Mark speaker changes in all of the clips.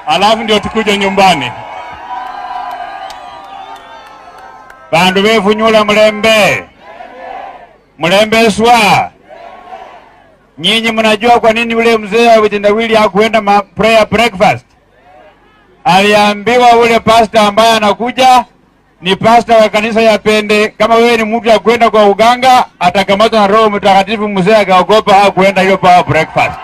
Speaker 1: alafu ndio tukuje nyumbani. Bandu befunyula mulembe, mulembeswa. Nyinyi mnajua kwa nini ule mzee wa vitendawili hakuenda ma prayer breakfast? Aliambiwa ule pasta ambaye anakuja ni pasta wa kanisa ya Pende. Kama wewe ni mtu ya kwenda kwa uganga, atakamatwa na Roho Mtakatifu. Mzee akaogopa hakuenda hiyo power breakfast.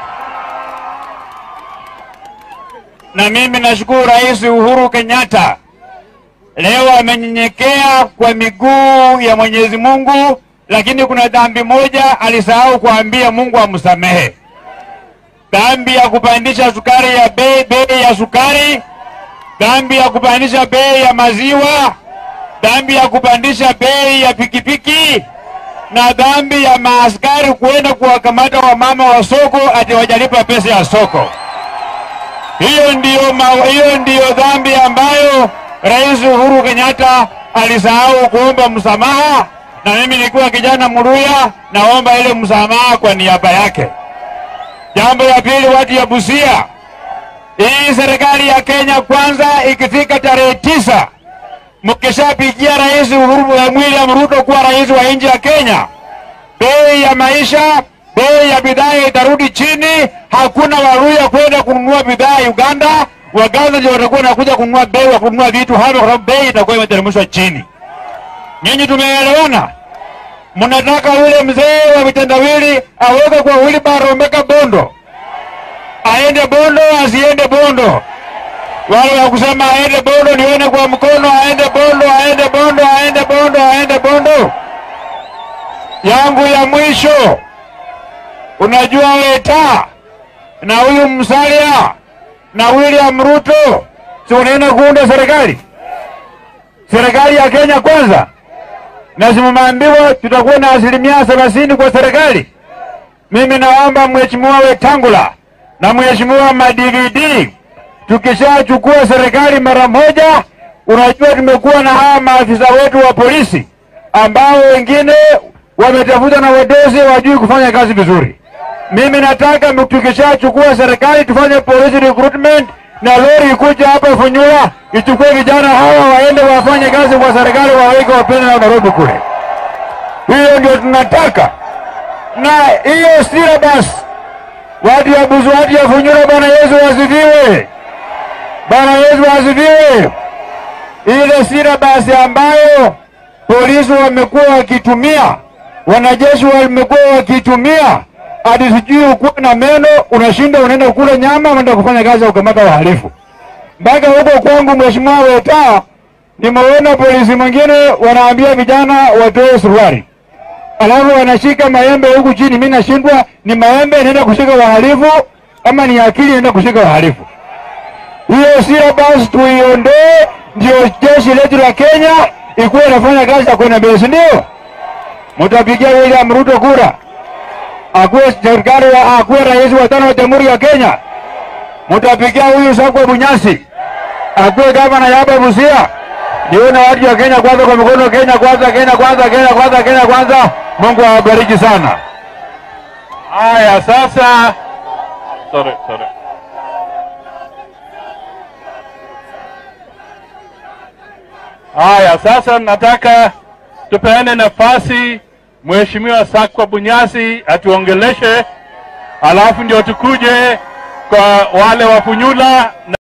Speaker 1: Na mimi nashukuru Rais Uhuru Kenyatta leo amenyenyekea kwa miguu ya Mwenyezi Mungu, lakini kuna dhambi moja alisahau kuambia Mungu amsamehe, dhambi ya kupandisha sukari ya bei bei ya sukari, dhambi ya kupandisha bei ya maziwa, dhambi ya kupandisha bei ya pikipiki na dhambi ya maaskari kuenda kuwakamata wamama wa soko ati wajalipa pesa ya soko. Hiyo ndiyo, ma, hiyo ndiyo dhambi ambayo Rais Uhuru Kenyatta alisahau kuomba msamaha, na mimi nikiwa kijana Muluya naomba ile msamaha kwa niaba yake. Jambo la pili, watu ya Busia, hii serikali ya Kenya kwanza, ikifika tarehe tisa mkishapigia Rais Uhuru William Ruto kuwa rais wa nchi ya Kenya, bei ya maisha, bei ya bidhaa itarudi chini. Hakuna Waluya kwenda kununua bidhaa Uganda, Waganda ndio watakuwa nakuja kununua bei wa kununua vitu hapa, kwa sababu bei itakuwa imeteremshwa chini. Nyinyi tumeelewana? Mnataka ule mzee wa vitendawili aweke kwa wheelbarrow mpaka Bondo, aende Bondo asiende Bondo? Wale wa kusema aende Bondo nione kwa mkono, aende Bondo, aende Bondo, aende Bondo, aende Bondo. Yangu ya mwisho, unajua Weta na huyu Musalia na William Ruto si wanaenda kuunda serikali, serikali ya Kenya kwanza, na simumeambiwa tutakuwa na asilimia thelathini kwa serikali. Mimi naomba mheshimiwa Wetangula na mheshimiwa Madividi, tukishachukua serikali mara moja, unajua tumekuwa na hawa maafisa wetu wa polisi ambao wengine wametafuta na wadosi wajui kufanya kazi vizuri. Mimi nataka tukishachukua serikali tufanye police recruitment na lori ikuja hapa Funyula ichukue vijana hawa waende wafanye kazi kwa serikali, waweke wapende na Nairobi kule. Hiyo ndio tunataka, na hiyo syllabus watu ya Buzu, watu ya Funyula, Bwana Yesu wasifiwe, Bwana Yesu wasifiwe. Ile syllabus ambayo polisi wamekuwa wakitumia, wanajeshi wamekuwa wakitumia hadi sijui ukuwa na meno unashinda unaenda kula nyama, unaenda kufanya kazi ya kukamata wahalifu. Mpaka huko kwangu, Mheshimiwa Weta, nimeona polisi mwingine wanaambia vijana watoe suruali, alafu wanashika maembe huku chini. Mimi nashindwa, ni maembe inaenda kushika wahalifu ama ni akili inaenda kushika wahalifu? Hiyo syllabus tuiondoe, ndio jeshi letu la Kenya ikuwa inafanya kazi ya kwenda mbele, si ndio? Mtapigia William Ruto kura akuwe serikali wa akuwe rais wa tano wa Jamhuri ya Kenya. Mtapigia huyu Sakwa Bunyasi akuwe gavana ya hapa Busia. Nione watu wa Kenya kwanza kwa mikono, Kenya kwanza, Kenya kwanza, Kenya kwanza, Kenya kwanza. Mungu awabariki sana.
Speaker 2: Haya, sasa sorry, sorry. Haya, sasa nataka tupeane nafasi Mheshimiwa Sakwa Bunyasi atuongeleshe, alafu ndio tukuje kwa wale wa Funyula.